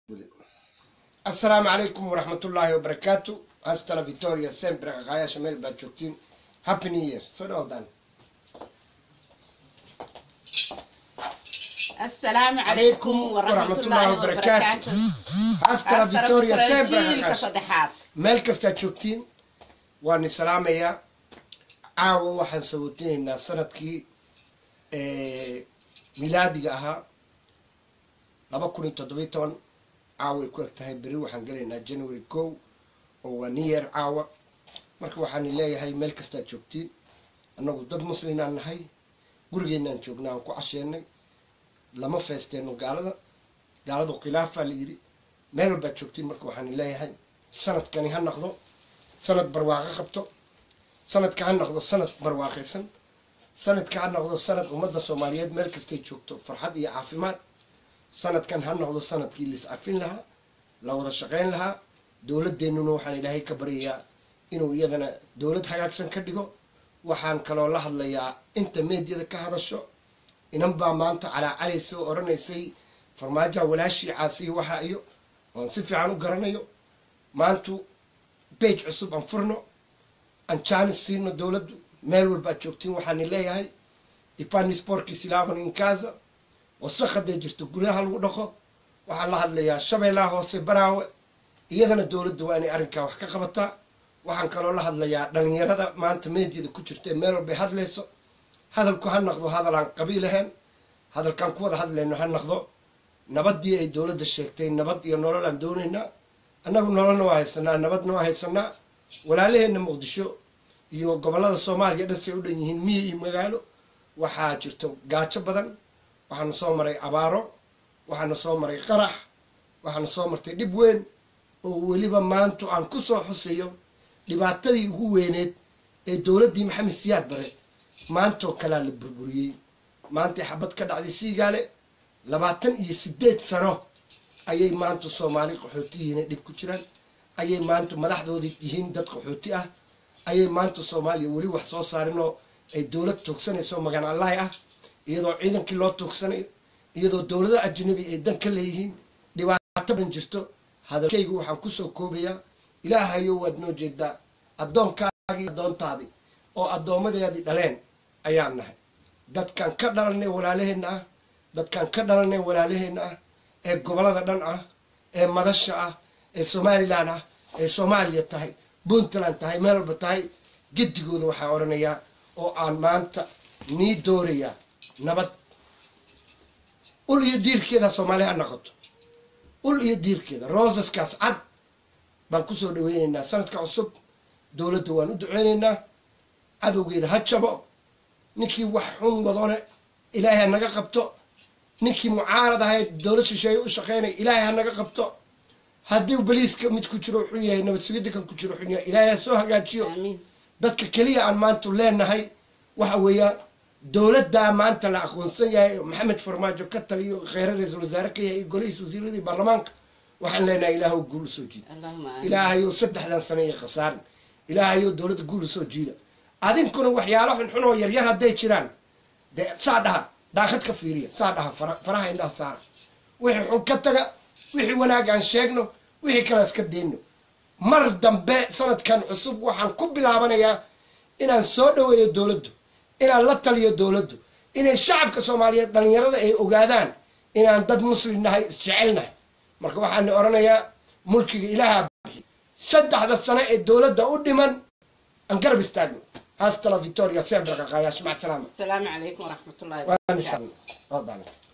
asalaamu calaykum waraxmatullaahi wabarakaatu hastala victoria sempre qaqaayasha meel baad joogtiin happy new year soo dhawdaan asalaamu calaykum waraxmatullaahi wabarakaatu hastala victoria sempre jiilka qaqaayasha saddexaad meel kastaad joogtiin waan i salaamayaa caawa waxaan sabootinaynaa sanadkii milaadiga ahaa laba kun iyo toddobiy toban caawa ay ku eg tahay beri waxaan gelaynaa january kow oo waa new year caawa marka waxaan leeyahay meel kastaad joogtiin annagu dad muslimaan nahay gurigeenaan joognaa aan ku casheenay lama feesteeno gaalada gaaladu khilaafaa la yidhi meel walbaad joogtiin marka waxaan leeyahay sanadkani ha noqdo sanad barwaaqo qabto sanadka ha noqdo sanad barwaaqaysan sanadka ha noqdo sanad ummadda soomaaliyeed meel kastay joogto farxad iyo caafimaad sanadkan ha noqdo sanadkii lis-cafin lahaa la wada shaqayn lahaa dowladeennuna waxaan ilaahay ka baryayaa inuu iyadana dowlad hagaagsan ka dhigo waxaan kaloo la hadlayaa inta meediyada ka hadasho inan baa maanta calaacalaysa oo odhanaysay farmaajoha walaashii caasiyo waxaa iyo oon si fiican u garanayo maantu bage cusub aan furno aan jaanis siino dowladdu meel walbaad joogtiin waxaani leeyahay ipani sporki silavan inkaza wasaq hadday jirto guryaha lagu dhaqo waxaan la hadlayaa shabeellaha hoose baraawe iyadana dowladda waa inay arrinkaa wax ka qabataa waxaan kaloo la hadlayaa dhalinyarada maanta meediyada ku jirta ee meel walbay hadlayso hadalku ha noqdo hadal aan qabiil ahayn hadalkaan ku wada hadlayno ha noqdo nabadii ay dowladda sheegtay nabad iyo nolol aan doonaynaa annagu nololna waa haysanaa nabadna waa haysanaa walaalaheenna muqdisho iyo gobollada soomaaliya dhan say u dhan yihiin miyi iyo magaalo waxaa jirto gaajo badan waxaana soo maray abaaro waxaana soo maray qarax waxaana soo martay dhib weyn oo weliba maantu aan ku soo xusayo dhibaatadii ugu weyneed ee dowladdii maxamed siyaad bare maantoo kalaa la burburiyey maantay xabad ka dhacday siigaale labaatan iyo siddeed sano ayay maanta soomaali qaxooti yihiin dhib ku jiraan ayay maanta madaxdoodii yihiin dad qaxooti ah ayay maanta soomaaliya weli wax soo saarinoo ay dowlad tuugsanayso magan allahi ah iyadoo ciidankii loo tuugsanayo iyadoo dowlada ajnabi ay dan ka leeyihiin dhibaato badan jirto hadalkaygu waxaan kusoo koobayaa ilaahayo waad noo jeedaa addoonkaagii addoontaadii oo addoommadeedii dhaleen ayaan nahay dadkaan ka dhalanay walaalaheenna ah dadkaan ka dhalanay walaalaheenna ah ee gobollada dhan ah ee madasha ah ee somalilan ah ee soomaaliya tahay puntland tahay meel walba tahay gedigooda waxaan odhanayaa oo aan maanta nii doorayaa nabad ul iyo diirkeeda soomaali ha noqoto ul iyo diirkeeda rosaskaas cad baan kusoo dhaweynaynaa sanadka cusub dowladda waan u duceynaynaa cadowgeeda ha jabo ninkii wax xun wadone ilaahay ha naga qabto ninkii mucaarad ahayd dowlad shisheeye u shaqeynaya ilaahay ha naga qabto haddii baliiska mid ku jiro xun yahay nabad sugidda kan ku jiro xun yahay ilaahay ha soo hagaajiyo aamiin dadka keliya aan maanta leenahay waxa weeyaan dowladdaa maanta la aqoonsan yahay maxamed farmaajo ka taliyo kheyre ra-iisul wasaare ka yahay iyo golihiis wasiiradii baarlamaanka waxaan leenahay ilaahow guul usoo jiida allahuma aamin ilaahayow saddexdan sano iyo khasaarin ilaahayow dowladda guul usoo jiida adinkuna waxyaalo xunxun oo yaryar hadday jiraan dee saa dhaha daaqad ka fiiriya saa dhaha fara- faraha indhaha saara wixii xun ka taga wixii wanaag aan sheegno wixii kale iska deyno mar dambe sanadkan cusub waxaan ku bilaabanayaa inaan soo dhaweeyo dowladdu inaan la taliyo dowladdu inay shacabka soomaaliyeed dhalinyarada ay ogaadaan inaan dad muslim nahay isjecel nahay marka waxaan odhanayaa mulkiga ilaaha bixi saddexda sano ee dowladda u dhiman aan garab istaagno hastala victoria sempre qaqaayash mac salaama asalaamu calaykum waraxmatullaahi waan wabarakaatu isan